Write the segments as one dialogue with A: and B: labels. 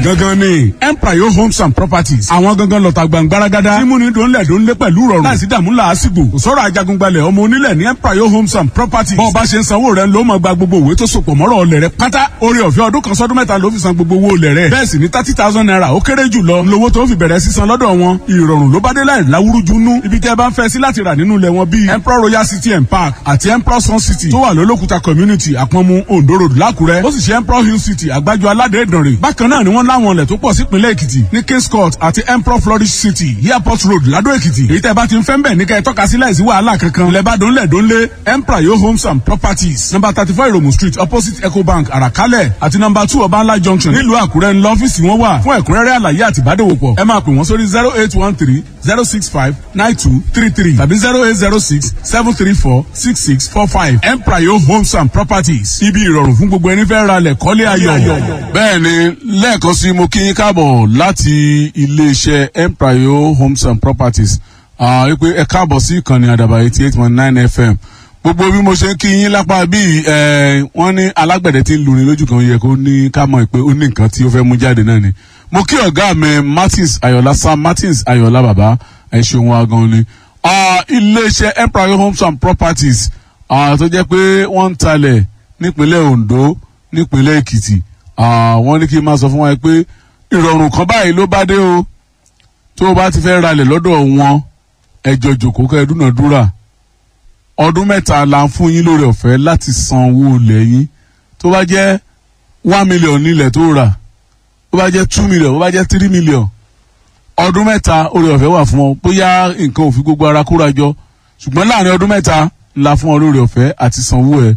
A: gangan ni empire homes and properties àwọn gangan lọ́ta gbàngbáragádá mímúni dóńlẹ̀ dóńlé pẹ̀lú rọrùn láìsí dààmú làásìgbò kò sọ̀rọ̀ ajagungbalẹ̀ ọmọ onílẹ̀ ní empire homes and properties bọ́ọ̀ bá ṣe ń sanwó rẹ̀ ló máa gba gbogbo òwe tó sopọ̀ mọ́rọ̀ ọlẹ̀ rẹ̀ pátá orí ọ̀fẹ́ ọdún kan sọ́dún mẹ́ta ló fi san gbogbo owó olẹ̀ rẹ̀ bẹ́ẹ̀ sì ni thirty thousand naira ó kéré jù lọ lówó tó fi bẹ̀rẹ̀ sísan lọ́dọ̀ wọn ìrọ̀rùn ló bá dé láì láwúrúju nú ibi tẹ́ ẹ bá ń fẹ́ sí láti rà nínú ilẹ̀ wọn bíi emperor royal city and park àti emperor sun city tó wà lólókùta community àpọ̀nmu ondo road lákùrẹ́ ó sì ṣe emperor hill city àgbájọ aládé ìdànrè bákan náà ni wọ́n láwọn ilẹ̀ tó pọ̀ sípínlẹ̀ èkìtì ní kings court àti emperor flourish city airport road ládó èkìtì èyí tẹ́ bá ti ń fẹ́ ń bẹ̀ ní kẹ́ ẹ tọ́ka sí láìsí wàhálà kankan lẹ́bàdàn lẹ́dọ́nlé emperor yo homes and properties number thirty four iromu street opposite ecobank àràkálẹ̀ àti number two ọbańlá junction nílùú àkúrẹ́ ńlọ ọ́fíìsì wọn wà fún ẹ̀kúnrẹ́rẹ́ àlàyé àti ìbádòwòpọ̀ ẹ máa pè wọ́n sórí zero eight one three zero six five nine two three three tàbí zero eight zero six seven three four six six four five emprayo homes and properties ibi ìrọ̀rùn fún gbogbo ẹni fẹ́ ra lẹ̀ kọ́lé ayọ̀.
B: bẹ́ẹ̀ ni lẹ́ẹ̀kan sí mo kí yín káàbọ̀ láti iléeṣẹ́ emprayo homes and properties wípé ẹ káàbọ̀ sí ìkànnì àdàbà eighty eight point nine fm gbogbo bí mo ṣe ń kí yín lápá bíi wọ́n ní alágbẹ̀dẹ tí ń lurin lójú kan yẹ kó ní ká mọ̀ pé ó ní nǹkan tí ó fẹ́ mú jáde náà ni mo kí ọ̀gá mi martins ayọ̀lá sam martins ayọ̀lá bàbá ẹ ṣeun wa gan ni iléeṣẹ́ empire homes and properties tó jẹ́ pé wọ́n ń talẹ̀ nípínlẹ̀ ondo nípínlẹ̀ èkìtì wọ́n ní kí n máa sọ fún wa pé ìrọ̀rùn kan báyìí ló bá dé o tó o bá ti fẹ́ ralẹ̀ lọ́dọ̀ wọn ẹjọ́ jòkó kẹ́ ẹ dúnàdúrà ọdún mẹ́ta la ń fún yín lórí ọ̀fẹ́ láti san owó ilẹ̀ yín tó bá jẹ́ one million nílẹ̀ tó rà tó bá jẹ́ two million tó bá jẹ́ three million ọdún mẹ́ta orí ọ̀fẹ́ wà fún ọ bóyá nǹkan ò fi gbogbo ara kóra jọ ṣùgbọ́n láàrin ọdún mẹ́ta la fún ọ lórí ọ̀fẹ́ àti sanwó ẹ̀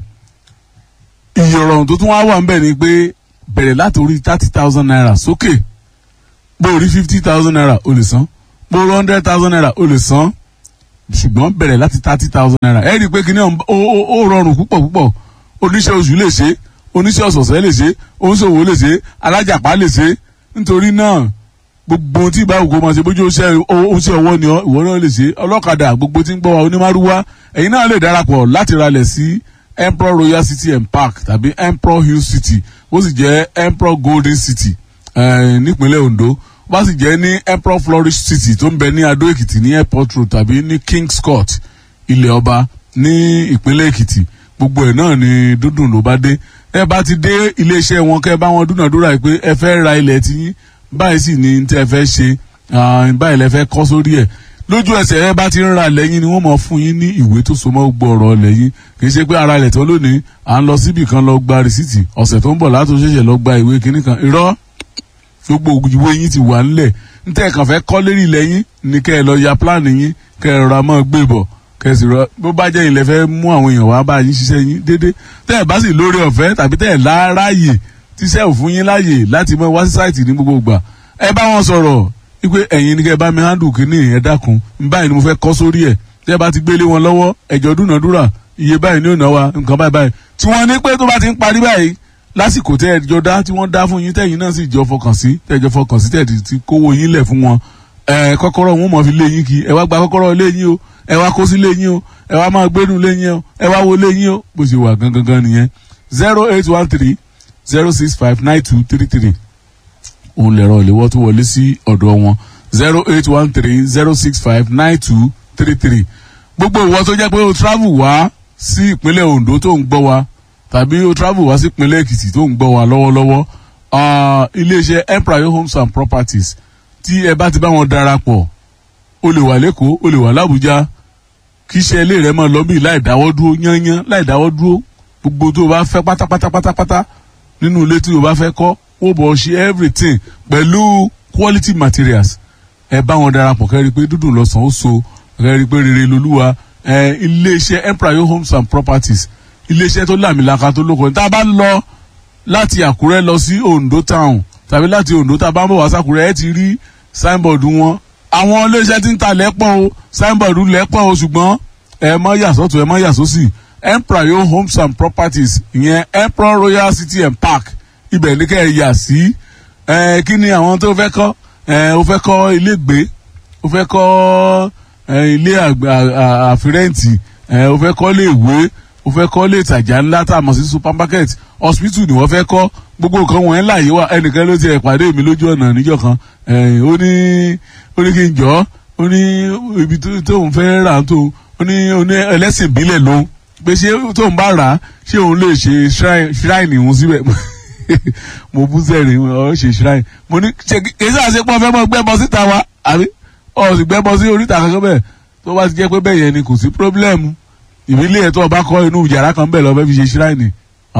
B: iye ọ̀rọ̀ tó tún wá wà ńbẹ̀ ni pé bẹ̀rẹ̀ láti orí thirty thousand naira sókè bó o rí fifty thousand naira o lè san bó o rí hundred thousand naira o lè san ṣùgbọ́n bẹ̀rẹ̀ láti thirty thousand naira ẹ rí i pé kíní ó rọrùn púpọ̀ púpọ̀ oníṣẹ́ oṣù lè ṣe oníṣẹ́ ọ̀sọ̀ọ̀sẹ̀ lè ṣe oníṣòwò lè ṣe alájàpá lè ṣe nítorí náà gbogbo ohun tí ìbá òkú máa ṣe bójú oṣẹ́ ọwọ́ ni ìwọ náà lè ṣe ọlọ́kadà gbogbo tí ń gbọ́ wa onímárúwá ẹ̀yin náà lè darapọ̀ láti ralẹ̀ sí emperor royal city and park tàbí emperor hill city ó sì jẹ́ emperor golden city nípínlẹ̀ ondo bá sì jẹ́ ní emperor flourish city tó ń bẹ ní adó èkìtì ní airport road tàbí ní kings court ilẹ̀ ọba ní ìpínlẹ̀ èkìtì gbogbo ẹ̀ náà ni dúdùn ló bá dé ẹ bá ti dé iléeṣẹ́ wọn kẹ́ bá wọn dúnàdúrà pé ẹ fẹ́ ra ilẹ̀ tiyín báyìí sì ni tẹ́ ẹ fẹ́ ṣe báyìí lẹ fẹ́ kọ́ sórí ẹ̀ lójú ẹsẹ̀ ẹ bá ti ń ra lẹ́yìn ni wọ́n mọ̀ fún yín ní ìwé tó so mọ́ gbọ́ ọ̀rọ̀ lẹ́yìn kì í ṣe pé ara ilẹ̀ tó lónìí à ń lọ síbì kan lọ gba rìsíìtì ọ̀sẹ̀ tó ń bọ̀ látò ṣẹ̀ṣẹ̀ lọ gba ìwé kínní kan irọ́ gbogbo ìwé yín ti wà ńlẹ̀ ntẹ́ ẹ̀ kàn fẹ́ kọ́ lérí lẹ́yìn ni kẹ́ ẹ lọ ya pílánì yín kẹ́ ẹ rọra mọ́ gbé bọ̀ kẹ́ ẹ sì rọ bó bá jẹ́ ilẹ̀ fẹ́ mú àwọn èèyàn wá bá yín ṣiṣẹ́ yín déédéé tẹ́ ẹ̀ bá sì lórí ọ̀fẹ́ tàbí tẹ́ ẹ̀ láráyè tíṣẹ́ òfin yín láàyè láti mọ wá sí sáìtì ní gbogbo ìgbà ẹ bá wọn sọ̀rọ̀ wípé ẹ̀yin ni kẹ́ ẹ bá mi handle kínní ẹ dákun báyìí ni mo fẹ́ kọ́ sórí ẹ̀ tẹ́ ẹ bá ti gbélé wọn lọ́wọ́ ẹ̀jọ̀ dúnàdúrà iye báyìí ni ò ná wa nǹkan báyìí báyìí tí wọ́n ní pé tó bá ti ń parí báyìí lásìkò tẹ́ ẹ jọ dá tí wọ́n dá fún yín tẹ́yìn náà sì jọ fọkàn sí tẹ́ ẹ jọ fọkàn sí tẹ́ ẹ ti kówó yín lẹ̀ fún wọn ẹ kọ́kọ́rọ́ wọn mọ̀ fi lé yín kí ẹ wá gba kọ́kọ́rọ́ lé yín o ẹ wá kó sí lé yín o ẹ wá máa gbénu lé yín o ẹ wá wo lé yín o bó ṣe wà gangan gan nìyẹn zero eight one three zero six five nine two three three òun lẹ̀rọ ìléwọ́ tó wọlé sí ọ̀dọ̀ wọn zero eight one three zero six five nine two three three gbogbo ìwọ tó jẹ́ pé o travel wá sí ìpínlẹ̀ Ondo tó ń gbọ́ wa tàbí o travel wá sí ìpínlẹ̀ Èkìtì tó ń gbọ́ wa lọ́wọ́lọ́wọ́ iléeṣẹ́ empire homes and properties tí ẹ bá ti bá wọn darapọ̀ o lè wà lẹ́kọ̀ọ́ o lè wà lábújá kí iṣẹ́ ilé rẹ máa lọ bí láì dáwọ́ dúró yányán láì dáwọ́ dúró gbogbo tó o bá fẹ́ pátápátá pátápátá nínú ilé tí o bá fẹ́ kọ́ ó bọ̀ ṣe everything pẹ̀lú quality materials ẹ bá wọn darapọ̀ kẹ́rì pé dúdùn lọ́sàn ó so kẹ́rì pé rere lolúwa iléeṣẹ́ empire homes and properties iléeṣẹ́ tó làmìlaka tó lóko tá a bá ń lọ láti àkúrẹ́ lọ sí ondo town tàbí láti ondo tá a bá ń bọ̀ wá sákúrẹ́ ẹ ti rí signboard wọn àwọn iléeṣẹ́ tí ń ta lẹ́pọ̀ o signboard lẹ́pọ̀ o ṣùgbọ́n ẹ mọ́ yàsọ́tò ẹ mọ́ yàsọ́sì empire homes and properties ìyẹn emperor royal city and park ibẹ̀ ní kẹ́ ẹ yà sí ẹ kí ni àwọn tó fẹ́ kọ́ ẹ o fẹ́ kọ́ ilé gbé o fẹ́ kọ́ ẹ ilé àfirẹ́ǹtì ẹ o fẹ́ kọ́ ilé ìwé o fẹ́ kọ́ ilé ìtajà ńlá tá a mọ̀ sí supermarket hospital ni wọ́n fẹ́ kọ́ gbogbo nǹkan wọ̀nyẹn láàyè wa ẹnìkan ló ti ẹ̀ pàdé mi lójú ọ̀nà níjọ́ kan ó ní ó ní kí n jọ́ ó ní ibi tóun fẹ́ rà tó ó ní ó ní ẹlẹ́sìn ìbílẹ̀ lòun pé ṣé tóun bá rà á ṣé òun lè ṣe shrine òun síbẹ̀ mo bú sẹ́rìn ọ̀ ṣe shrine mo ní ṣe kí àṣepọ̀ fẹ́ mọ́ gbẹ́bọ síta wa àbí ọ̀ sì gbẹ́bọ sí oríta kankan bẹ́ẹ̀ tó bá ti jẹ́ pé bẹ́ẹ̀ yẹn ni kò sí pírọ́blẹ́mù ìbílẹ̀ ẹ̀ tó o bá kọ́ inú yàrá kan bẹ́ẹ̀ lọ fẹ́ fi ṣe shrine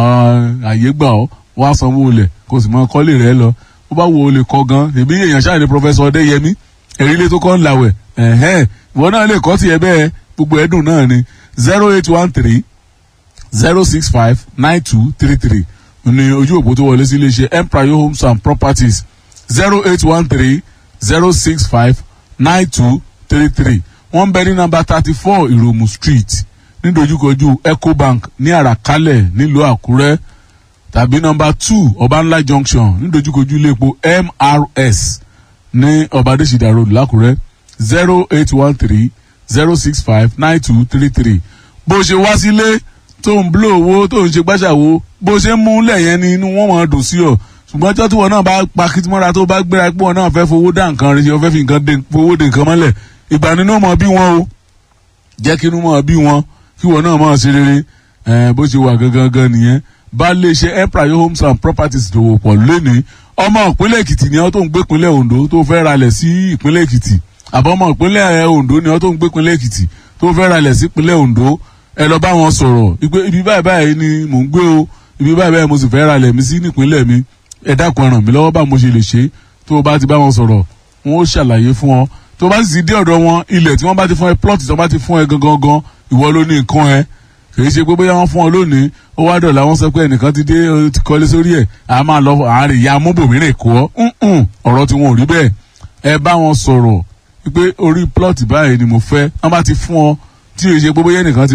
B: àyè gbà ọ́ wá sanwó olè kó sì mọ kọ́lé rẹ lọ ó bá wo olè kọ́ gan èmi èèyàn ṣáà ní pọfẹsọ ọdẹyẹmí èrílé tó kọ́ ń làwẹ̀ ẹ̀hẹ́n ìwọ náà lè kọ́ tiẹ̀ bẹ́ẹ̀ gbogbo ẹ̀dùn náà ni zero eight one three zero six five nine two three three ní ojú òpó tó wọlé sí iléeṣẹ́ empire homes and properties zero eight one three zero six five nine two three three wọ́n ń bẹ ní nọ́mbà thirty four ìròmù street nídojúkojú ecobank ní àràkálẹ̀ nílùú àkúrẹ́ tàbí nọ́mbà two ọbànlá junction nídojúkojú ilé epo mrs ní ọbadẹ́sídà road lákúrẹ́ zero eight one three zero six five nine two three three bó ṣe wá sílé tó ń bló owó tó ń ṣe gbàṣàwó bó ṣe ń mú lẹ́yìn ní inú wọn wọn dùn sí ọ ṣùgbọ́n ọjọ́ tí wọn náà bá pa kìtìmọ́ra tó bá gbéra pé wọn náà fẹ́ fowó dá nǹkan rẹ ṣe wọn fẹ́ fi nǹkan fowó de nǹkan mọ́lẹ̀ ìgbà nínú mọ̀ bí wọn o jẹ́ kí inú mọ̀ bí wọn kí wọn náà mọ̀ ṣe rere bó ṣe wà gangan gan nìyẹn bá lè ṣe empire homes and properties dòwò pọ̀ lónìí ọmọ ìpínlẹ̀ èkìtì ni ọ́ tó ń gbé ìpínlẹ̀ ondo tó fẹ́ ralẹ̀ sí ìpínlẹ̀ èkìtì àbọ̀mọ̀ ìpínlẹ̀ ondo ni ọ́ tó ń gbé ìpínlẹ̀ èkìtì tó fẹ́ ralẹ̀ sí ìpínlẹ̀ ondo ẹ lọ bá wọn sọ̀rọ̀ ibi báyìí báyìí ni mò ń gbé o ibi báyìí báyìí mo sì fẹ́ ralẹ̀ mi sí nípínlẹ̀ mi ẹ dákun ẹ ràn mí lọ́wọ́ bá mo ṣe lè ṣe tó o bá ti bá wọn sọ̀rọ̀ wọn ó ṣàlàyé fún ọ tó o bá sì dé ọ̀dọ̀ wọn ilẹ̀ tí wọ́n bá ti fún ẹ plot tí wọ́n bá ti fún ẹ gangan gan ìwọ ló ní nǹkan ẹ kìí ṣe pé bóyá wọ́n fún ọ lónìí ó wá dọ̀là wọ́n sọ pé ẹnìkan ti dé ti kọ́lé sórí ẹ̀ à máa lọ àárín ìyá amóbòmíràn kó ọ́ ọ̀rọ̀ tí wọn ò rí bẹ́ẹ̀ ẹ bá wọn sọ̀rọ̀ pé orí plot báyìí ni mo fẹ́ wọ́n bá ti fún ọ tí o ṣe pé bóyá ẹnìkan ti